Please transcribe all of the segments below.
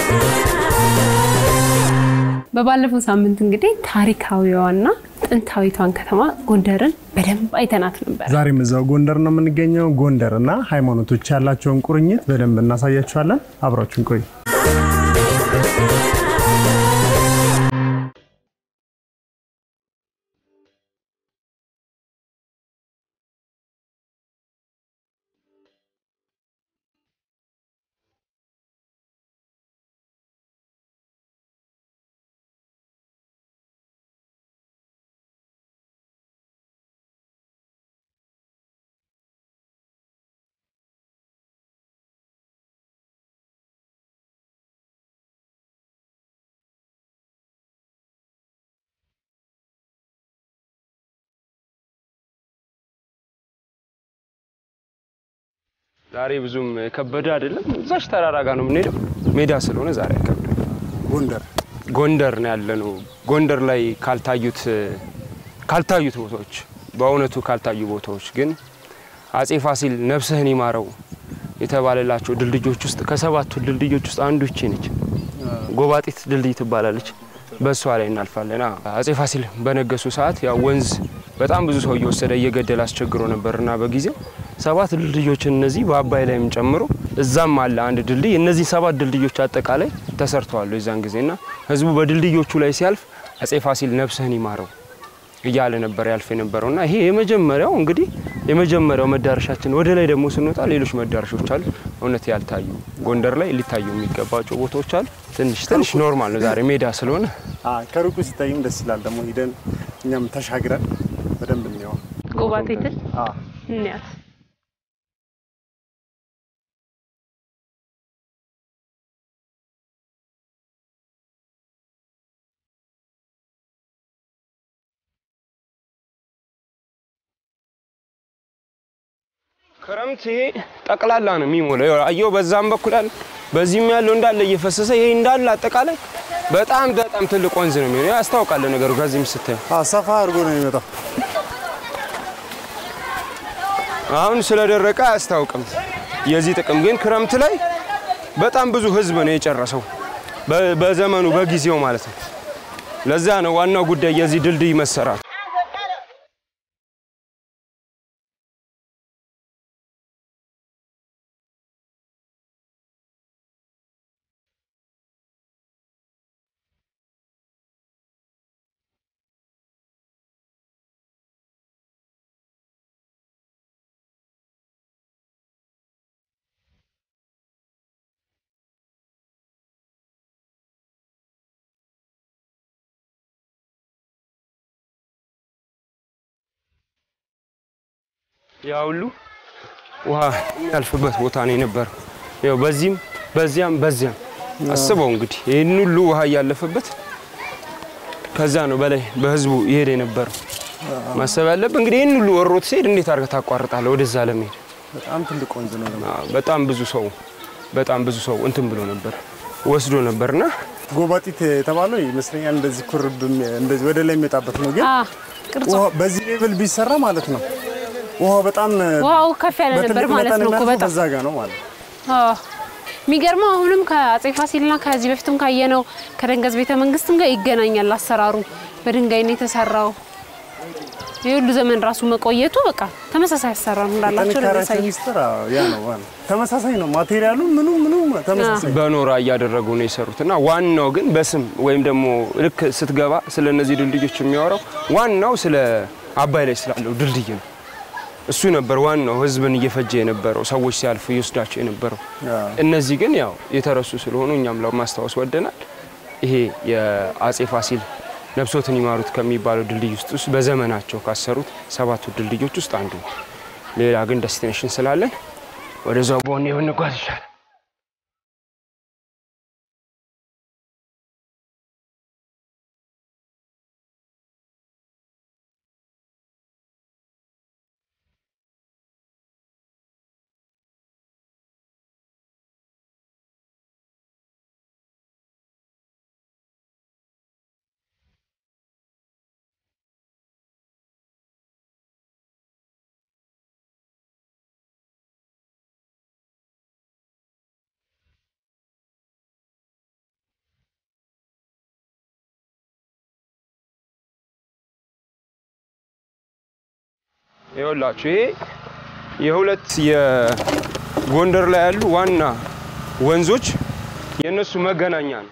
በባለፈው ሳምንት እንግዲህ ታሪካዊዋና ጥንታዊቷን ከተማ ጎንደርን በደንብ አይተናት ነበር። ዛሬም እዛው ጎንደር ነው የምንገኘው። ጎንደር እና ሃይማኖቶች ያላቸውን ቁርኝት በደንብ እናሳያችኋለን። አብራችሁን ቆዩ። ዛሬ ብዙም ከበደ አይደለም። እዛች ተራራ ጋር ነው የምንሄደው። ሜዳ ስለሆነ ዛሬ አይከብድም። ጎንደር ጎንደር ነው ያለነው። ጎንደር ላይ ካልታዩት ካልታዩት ቦታዎች በእውነቱ ካልታዩ ቦታዎች ግን አጼ ፋሲል ነፍስህን ይማረው የተባለላቸው ድልድዮች ውስጥ ከሰባቱ ድልድዮች ውስጥ አንዱ ይቺ ነች። ጎባጢት ድልድይ ትባላለች። በእሷ ላይ እናልፋለን። አዎ፣ አጼ ፋሲል በነገሱ ሰዓት ያው ወንዝ በጣም ብዙ ሰው እየወሰደ እየገደለ አስቸግሮ ነበርና በጊዜው ሰባት ድልድዮችን እነዚህ በአባይ ላይም ጨምሮ እዛም አለ አንድ ድልድይ። እነዚህ ሰባት ድልድዮች አጠቃላይ ተሰርተዋል የዛን ጊዜና ህዝቡ በድልድዮቹ ላይ ሲያልፍ አጼ ፋሲል ነፍስህን ይማረው እያለ ነበር ያልፍ የነበረውና ይሄ የመጀመሪያው እንግዲህ የመጀመሪያው መዳረሻችን። ወደ ላይ ደግሞ ስንወጣ ሌሎች መዳረሻዎች አሉ፣ እውነት ያልታዩ ጎንደር ላይ ሊታዩ የሚገባቸው ቦታዎች አሉ። ትንሽ ትንሽ ኖርማል ነው ዛሬ ሜዳ ስለሆነ ከሩቁ ሲታይም ደስ ይላል። ደግሞ ሂደን እኛም ተሻግረን በደንብ እንየው። ጎባጤትን እንያት። ክረምት ይሄ ጠቅላላ ነው የሚሞላው። ያው አየው በዛም በኩል አለ፣ በዚህም ያለው እንዳለ እየፈሰሰ ይሄ እንዳለ አጠቃላይ በጣም በጣም ትልቅ ወንዝ ነው የሚሆነው። ያስታውቃል ነገሩ ከዚህም ስታየው። ሰፋ አድርጎ ነው የሚመጣው። አሁን ስለደረቀ አያስታውቅም የዚህ ጥቅም። ግን ክረምት ላይ በጣም ብዙ ህዝብ ነው የጨረሰው በ- በዘመኑ በጊዜው ማለት ነው። ለዛ ነው ዋናው ጉዳይ የዚህ ድልድይ መሰራት። ያ ሁሉ ውሃ የሚያልፍበት ቦታ ነው የነበረው። ያው በዚህም በዚያም በዚያም አስበው እንግዲህ ይህን ሁሉ ውሃ እያለፈበት ከዛ ነው በላይ በህዝቡ ይሄድ የነበረው። ማሰብ ያለብህ እንግዲህ ይህን ሁሉ ወሮት ሲሄድ እንዴት አድርገህ ታቋርጣለህ ወደዛ ለመሄድ? በጣም ትልቅ ወንዝ ነው ደግሞ። አዎ፣ በጣም ብዙ ሰው በጣም ብዙ ሰው እንትን ብሎ ነበር ወስዶ ነበርና ጎባጢት የተባለው ይመስለኛል እንደዚህ ኩርብ እንደዚህ ወደ ላይ የሚወጣበት ነው። ግን አ ቅርጹ ውሃ በዚህ ሌቭል ቢሰራ ማለት ነው ውሃው በጣም ውሃው ከፍ ያለ ነበር በትልቅ ማለት መጠን ነው እኮ የሚያልፈው በጣም በዛ ጋር ነው ማለት ነው። አዎ። የሚገርመው አሁንም ከአጼ ፋሲልና ከዚህ በፊትም ካየነው ከደንገዝ ቤተ መንግስትም ጋር ይገናኛል አሰራሩ። በድንጋይ ነው የተሰራው። ይህ ሁሉ ዘመን ራሱ መቆየቱ በቃ ተመሳሳይ አሰራር እንዳላቸው ነው ጥንካሬያቸው የሚያሳየው። ሚስጥር አዎ፣ ያ ነው ዋናው። ተመሳሳይ ነው ማቴሪያሉ ምኑ ምኑ ተመሳሳይ በኖራ እያደረጉ ነው የሰሩት እና ዋናው ግን በስም ወይም ደግሞ ልክ ስትገባ ስለ እነዚህ ድልድዮች የሚያወራው ዋናው ስለ አባይ ላይ ስላለው ድልድይ ነው። እሱ ነበር ዋናው ህዝብን እየፈጀ የነበረው ሰዎች ሲያልፉ እየወስዳቸው የነበረው። አዎ። እነዚህ ግን ያው የተረሱ ስለሆኑ እኛም ለማስታወስ ወደናል። ይሄ የአጼ ፋሲል ነፍሶትን ይማሩት ከሚባለው ድልድይ ውስጥ ውስጥ በዘመናቸው ካሰሩት ሰባቱ ድልድዮች ውስጥ አንዱ ነው። ሌላ ግን ደስቲኔሽን ስላለን ወደዛው በሆነ ብንጓዝ ይሻላል። ይኸውላችሁ ይሄ የሁለት የጎንደር ላይ ያሉ ዋና ወንዞች የእነሱ መገናኛ ነው።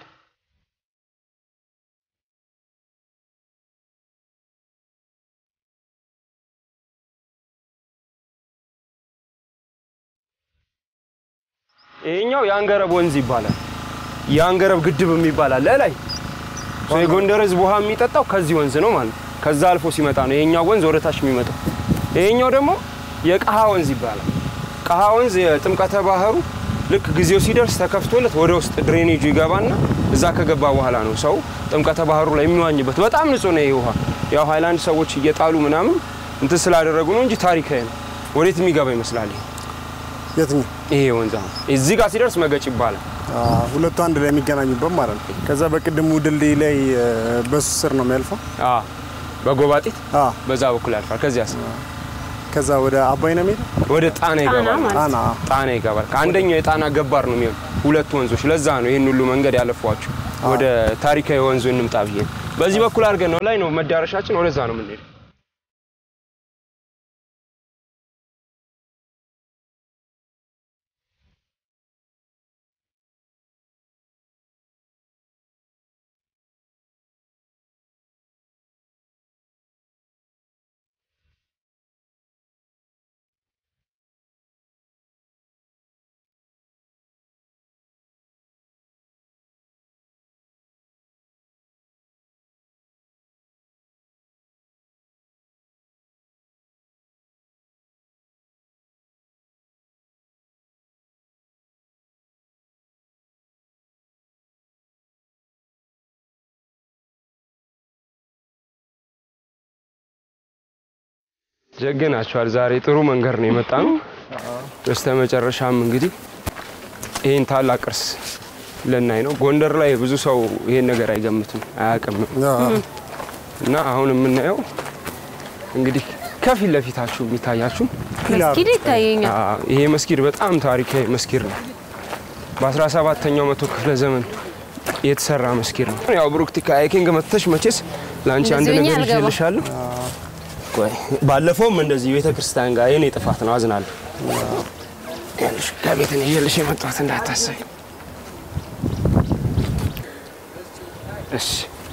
ይሄኛው የአንገረብ ወንዝ ይባላል። የአንገረብ ግድብ የሚባላል ለላይ ሰው የጎንደር ህዝብ ውሃ የሚጠጣው ከዚህ ወንዝ ነው ማለት ነው። ከዛ አልፎ ሲመጣ ነው ይሄኛው ወንዝ ወደ ታች የሚመጣው። ይሄኛው ደግሞ የቀሃ ወንዝ ይባላል። ቀሃ ወንዝ የጥምቀተ ባህሩ ልክ ጊዜው ሲደርስ ተከፍቶለት ወደ ውስጥ ድሬኔጁ ይገባና እዛ ከገባ በኋላ ነው ሰው ጥምቀተ ባህሩ ላይ የሚዋኝበት። በጣም ንጹህ ነው ይሄ ውሃ። ያው ሃይላንድ ሰዎች እየጣሉ ምናምን እንትን ስላደረጉ ነው እንጂ ታሪካዊ ነው። ወዴት የሚገባ ይመስላል ይሄ? የትኛው ይሄ ወንዝ አሁን እዚህ ጋር ሲደርስ መገጭ ይባላል። አ፣ ሁለቱ አንድ ላይ የሚገናኙበት ማለት ነው። ከዛ በቅድሙ ድልድይ ላይ እ፣ በሱ ስር ነው የሚያልፈው። አ በጎባጢት አ፣ በዛ በኩል ያልፋል። ከዚያስ ከዛ ወደ አባይ ነው የሚሄደው። ወደ ጣና ይገባል። ማለት ጣና ጣና ይገባል። ከአንደኛው የጣና ገባር ነው የሚሆን ሁለቱ ወንዞች። ለዛ ነው ይህን ሁሉ መንገድ ያለፏቸው። ወደ ታሪካዊ ወንዙ እንምጣ ብዬ ነው። በዚህ በኩል አድርገን ነው ላይ ነው መዳረሻችን። ወደዛ ነው የምንሄደው። ጀግናችኋል። ዛሬ ጥሩ መንገድ ነው የመጣ ነው። በስተ መጨረሻም እንግዲህ ይህን ታላቅ ቅርስ ልናይ ነው። ጎንደር ላይ ብዙ ሰው ይሄን ነገር አይገምትም አያውቅም። አ፣ እና አሁን የምናየው እንግዲህ ከፊት ለፊታችሁ የሚታያችሁ ፒላር መስጊድ ይታየኛል። አዎ፣ ይሄ መስጊድ በጣም ታሪካዊ መስጊድ ነው። በ17ኛው መቶ ክፍለ ዘመን የተሰራ መስጊድ ነው። ያው ብሩክቲ ከአይኪንግ መጥተሽ መቼስ ለአንቺ አንድ እንደዚህ ሆኜ ነገር አልገባም። ይዤልሻለሁ። ቆይ ባለፈውም እንደዚህ ቤተ ክርስቲያን ጋር የኔ ጥፋት ነው፣ አዝናለሁ። ይኸውልሽ ከቤት ነው ይዤልሽ የመጣሁት እንዳታሰቢ። እሺ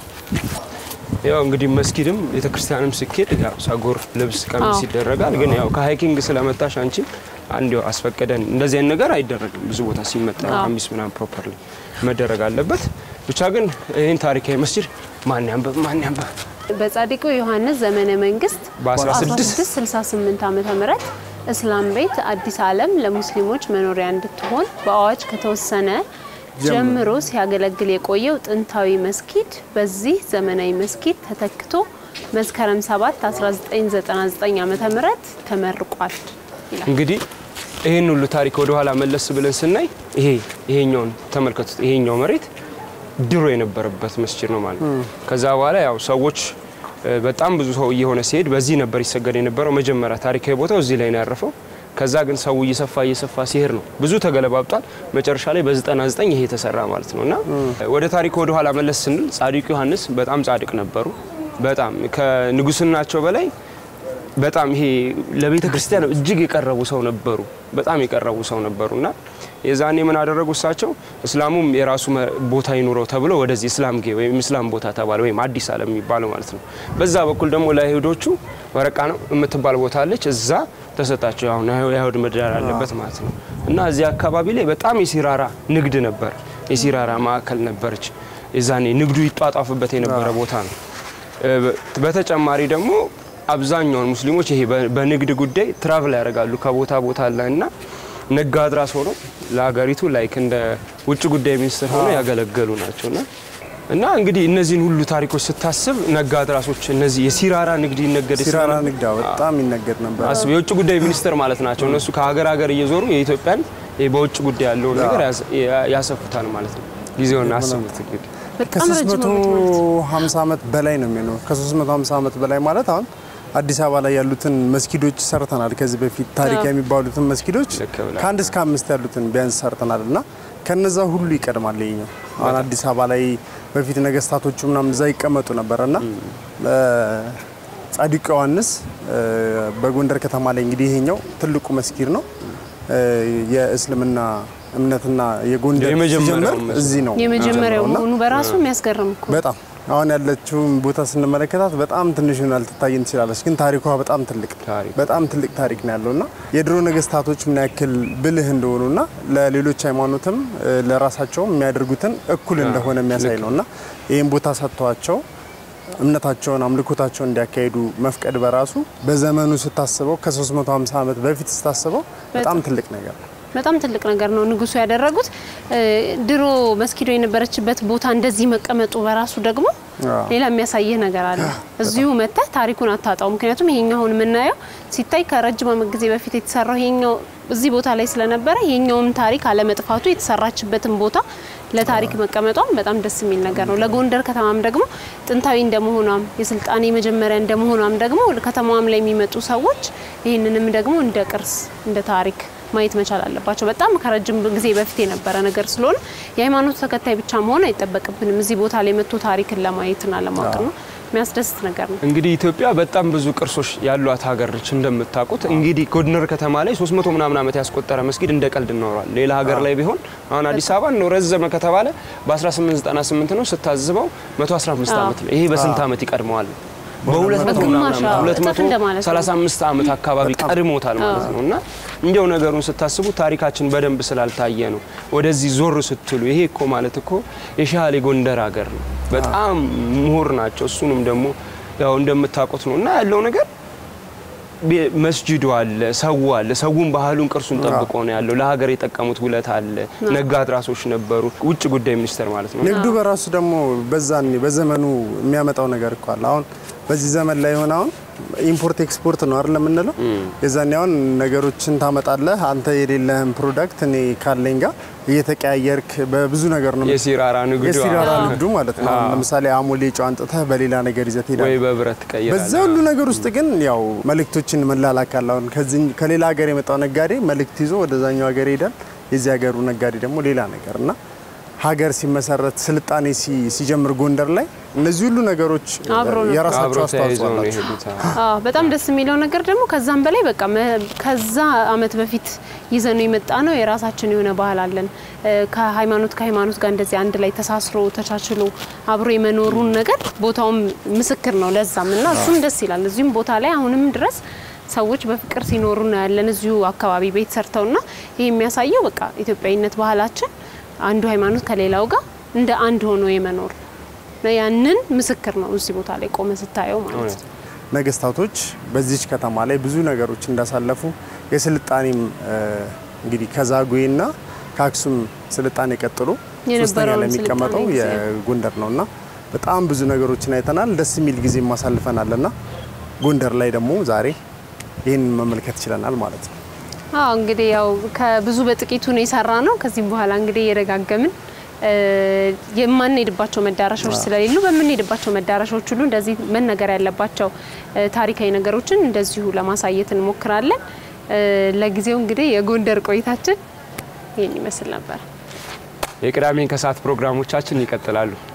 ያው እንግዲህ መስጊድም ቤተ ክርስቲያንም ስኬድ ያው ጸጉር፣ ልብስ፣ ቀሚስ አዎ። ይደረጋል። ግን ያው ከሃይኪንግ ስለመጣሽ አንቺ አንድ ያው አስፈቀደን እንደዚህ አይነት ነገር አይደረግም። ብዙ ቦታ ሲመጣ አዎ። ቀሚስ ምናምን ፕሮፐርሊ መደረግ አለበት። ብቻ ግን ይህን ታሪካዊ መስጊድ ማን ያንበብ ማን ያንበብ በጻድቁ ዮሐንስ ዘመነ መንግስት በ16 1668 ዓመተ ምህረት እስላም ቤት አዲስ ዓለም ለሙስሊሞች መኖሪያ እንድትሆን በአዋጅ ከተወሰነ ጀምሮ ሲያገለግል የቆየው ጥንታዊ መስጊድ በዚህ ዘመናዊ መስጊድ ተተክቶ መስከረም 7 1999 ዓመተ ምህረት ተመርቋል ይላል። እንግዲህ ይህን ሁሉ ታሪክ ወደ ኋላ መለስ ብለን ስናይ ይሄ ይሄኛውን ተመልከቱት። ይሄኛው መሬት ድሮ የነበረበት መስጂድ ነው ማለት ነው። ከዛ በኋላ ያው ሰዎች እ፣ በጣም ብዙ ሰው እየሆነ ሲሄድ በዚህ ነበር ይሰገድ የነበረው። መጀመሪያ ታሪካዊ ቦታው እዚህ ላይ ነው ያረፈው። ከዛ ግን ሰው እየሰፋ እየሰፋ ሲሄድ ነው ብዙ ተገለባብጧል። መጨረሻ ላይ በ99 ይሄ የተሰራ ማለት ነው እና ወደ ታሪኩ ወደ ኋላ መለስ ስንል ጻድቁ ዮሐንስ በጣም ጻድቅ ነበሩ። በጣም ከንጉስናቸው በላይ በጣም ይሄ ለቤተ ክርስቲያን እጅግ የቀረቡ ሰው ነበሩ። በጣም የቀረቡ ሰው ነበሩ እና የዛኔ ምን አደረጉ እሳቸው እስላሙም የራሱ መ- ቦታ ይኑረው ተብሎ ወደዚህ እስላም ጌ ወይም እስላም ቦታ ተባለ ወይም አዲስ ዓለም የሚባለው ማለት ነው። በዛ በኩል ደግሞ ለአይሁዶቹ ወረቃ ነው የምትባል ቦታ አለች። እዛ ተሰጣቸው። አሁን የአይሁድ ምድር ያለበት ማለት ነው እና እዚህ አካባቢ ላይ በጣም የሲራራ ንግድ ነበር። የሲራራ ማዕከል ነበረች። የዛኔ ንግዱ ይጧጧፍበት የነበረ ቦታ ነው። እ፣ በተጨማሪ ደግሞ አብዛኛውን ሙስሊሞች ይሄ በ- በንግድ ጉዳይ ትራቭል ያደርጋሉ ከቦታ ቦታ ላይ እና ነጋድራስ ሆኖ ለሀገሪቱ ላይክ እንደ ውጭ ጉዳይ ሚኒስትር ሆኖ ያገለገሉ ናቸው እና እና እንግዲህ እነዚህን ሁሉ ታሪኮች ስታስብ ነጋድራሶች እነዚህ የሲራራ ንግድ ይነገድ ሲራራ ስለነበር- ንግዳ በጣም ይነገድ ነበር። አስብ የውጭ ጉዳይ ሚኒስትር ማለት ናቸው እነሱ ከሀገር ሀገር እየዞሩ የኢትዮጵያን ይሄ በውጭ ጉዳይ ያለውን ነገር ያስ- ያ- ያሰፉታል ማለት ነው። ጊዜውን አስቡት እንግዲህ በጣም ረጅም ዓመት ማለት ነው። ከ350 ዓመት በላይ ነው የሚሆነው። ከ350 ዓመት በላይ ማለት አሁን አዲስ አበባ ላይ ያሉትን መስጊዶች ሰርተናል። ከዚህ በፊት ታሪክ አዎ። የሚባሉትን መስጊዶች ልክ ብለህ። ከአንድ እስከ አምስት ያሉትን ቢያንስ ሰርተናል እና ከነዛ ሁሉ ይቀድማል ይኸኛው። አሁን አዲስ አበባ ላይ በፊት ነገስታቶቹ ምናምን እዛ ይቀመጡ ነበር እና ጻድቁ ዮሐንስ እ፣ በጎንደር ከተማ ላይ እንግዲህ ይሄኛው ትልቁ መስጊድ ነው። እ፣ የእስልምና እምነትና የጎንደር የመጀመሪያው ሲጀምር መስጊድ። እዚህ ነው የመጀመሪያው እና መሆኑ በራሱ የሚያስገርም እኮ በጣም አሁን ያለችውን ቦታ ስንመለከታት በጣም ትንሽ ሆና ልትታየን ትችላለች፣ ግን ታሪኳ በጣም ትልቅ ታሪክ። በጣም ትልቅ ታሪክ ነው ያለውና የድሮ ነገስታቶች ምን ያክል ብልህ እንደሆኑና ለሌሎች ሃይማኖትም እ፣ ለራሳቸውም የሚያደርጉትን እኩል እንደሆነ የሚያሳይ ነውና ይህን ቦታ ሰጥተዋቸው እምነታቸውን አምልኮታቸውን እንዲያካሂዱ መፍቀድ በራሱ በዘመኑ ስታስበው ከ350 ዓመት በፊት ስታስበው በጣም ትልቅ ነገር ነው። በጣም ትልቅ ነገር ነው ንጉሱ ያደረጉት። እ፣ ድሮ መስጊዱ የነበረችበት ቦታ እንደዚህ መቀመጡ በራሱ ደግሞ አዎ። ሌላ የሚያሳይህ ነገር አለ። እዚሁ መጥተህ ታሪኩን አታጣው። ምክንያቱም ይሄኛው አሁን የምናየው ሲታይ ከረጅም ዓመት ጊዜ በፊት የተሰራው ይሄኛው እዚህ ቦታ ላይ ስለነበረ ይሄኛውም ታሪክ አለመጥፋቱ የተሰራችበትን ቦታ ለታሪክ መቀመጧም በጣም ደስ የሚል ነገር ነው። ለጎንደር ከተማም ደግሞ ጥንታዊ እንደመሆኗም የስልጣኔ መጀመሪያ እንደመሆኗም ደግሞ ከተማዋም ላይ የሚመጡ ሰዎች ይህንንም ደግሞ እንደ ቅርስ እንደ ታሪክ ማየት መቻል አለባቸው። በጣም ከረጅም ጊዜ በፊት የነበረ ነገር ስለሆነ የሃይማኖት ተከታይ ብቻ መሆን አይጠበቅብንም። እዚህ ቦታ ላይ መጥቶ ታሪክን ለማየትና ለማወቅ ነው። የሚያስደስት ነገር ነው። እንግዲህ ኢትዮጵያ በጣም ብዙ ቅርሶች ያሏት ሀገር ነች እንደምታውቁት። እንግዲህ ጎንደር ከተማ ላይ 300 ምናምን ዓመት ያስቆጠረ መስጊድ እንደ ቀልድ ይኖራል። ሌላ ሀገር ላይ ቢሆን አሁን አዲስ አበባ ነው ረዘመ ከተባለ በ1898 ነው ስታዝበው 115 ዓመት ነው። ይሄ በስንት ዓመት ይቀድመዋል? በሁለት መቶ በግማሽ ምናምን አዎ፣ ሁለት እጥፍ መቶ እንደማለት ነው። 35 ዓመት አካባቢ ቀድሞታል ማለት ነው። እና እንዲያው ነገሩን ስታስቡ ታሪካችን በደንብ ስላልታየ ነው ወደዚህ ዞር ስትሉ ይሄ እኮ ማለት እኮ የሻሌ ጎንደር ሀገር ነው። በጣም ምሁር ናቸው። እሱንም ደግሞ ያው እንደምታውቁት ነው እና ያለው ነገር ቤ- መስጂዱ አለ፣ ሰው አለ። ሰውን ባህሉን ቅርሱን ጠብቆ ነው ያለው። ለሀገር የጠቀሙት ውለት አለ። ነጋ አድራሶች ነበሩ። ውጭ ጉዳይ ሚኒስቴር ማለት ነው። ንግዱ በራሱ ደግሞ በዛኔ በዘመኑ የሚያመጣው ነገር እኮ አለ። አሁን በዚህ ዘመን ላይ ሆነ አሁን ኢምፖርት ኤክስፖርት ነው አይደል የምንለው። የዛኔ አሁን ነገሮችን ታመጣለህ አንተ የሌለህን ፕሮዳክት እኔ ካለኝ ጋር እየተቀያየርክ በብዙ ነገር ነው የሲራራ ንግዱ የሲራራ አዎ። ንግዱ ማለት ነው። አሁን ለምሳሌ አሞሌ ጨው አንጥተህ በሌላ ነገር ይዘህ ወይ ትሄዳለህ። በብረት ትቀይራለህ። በዛ ሁሉ ነገር ውስጥ ግን ያው መልእክቶችን መላላክ አለ። አሁን ከዚህ ከሌላ ሀገር የመጣው ነጋዴ መልእክት ይዞ ወደዛኛው ሀገር ይሄዳል። የዚህ ሀገሩ ነጋዴ ደግሞ ሌላ ነገር እና ሀገር ሲመሰረት ስልጣኔ ሲ- ሲጀምር ጎንደር ላይ እነዚህ ሁሉ ነገሮች አብሮ ነው። የራሳቸው አብረው አስተዋጽኦ ተያይዘው ነው አላቸው። የሄዱት። አዎ በጣም ደስ የሚለው ነገር ደግሞ ከዛም በላይ በቃ መ- ከዛ አመት በፊት ይዘን የመጣ ነው የራሳችን የሆነ ባህል አለን። እ፣ ከሃይማኖት ከሃይማኖት ጋር እንደዚህ አንድ ላይ ተሳስሮ ተቻችሎ አብሮ የመኖሩን ነገር ቦታውም ምስክር ነው ለዛም እና እሱም ደስ ይላል። እዚሁም ቦታ ላይ አሁንም ድረስ ሰዎች በፍቅር ሲኖሩ ነው ያለን እዚሁ አካባቢ ቤት ሰርተውና ይህ የሚያሳየው በቃ ኢትዮጵያዊነት ባህላችን አንዱ ሃይማኖት ከሌላው ጋር እንደ አንድ ሆኖ የመኖር ነው። ያንን ምስክር ነው እዚህ ቦታ ላይ ቆመ ስታየው ማለት ነው። ነገስታቶች በዚች ከተማ ላይ ብዙ ነገሮች እንዳሳለፉ የስልጣኔም እ፣ እንግዲህ ከዛጉዌና ከአክሱም ስልጣኔ ቀጥሎ ሶስተኛ የነበረውን ላይ የሚቀመጠው ስልጣኔ ጊዜ። የጎንደር ነውና በጣም ብዙ ነገሮችን አይተናል። ደስ የሚል ጊዜ ማሳልፈናልና ጎንደር ላይ ደግሞ ዛሬ ይህን መመልከት ችለናል ማለት ነው። አዎ እንግዲህ ያው ከብዙ በጥቂቱ ነው የሰራ ነው። ከዚህም በኋላ እንግዲህ እየደጋገምን እ፣ የማንሄድባቸው መዳረሻዎች ስለሌሉ በምንሄድባቸው መዳረሻዎች ሁሉ እንደዚህ መነገር ያለባቸው እ፣ ታሪካዊ ነገሮችን እንደዚሁ ለማሳየት እንሞክራለን። እ፣ ለጊዜው እንግዲህ የጎንደር ቆይታችን ይህን ይመስል ነበር። የቅዳሜን ከሰዓት ፕሮግራሞቻችን ይቀጥላሉ።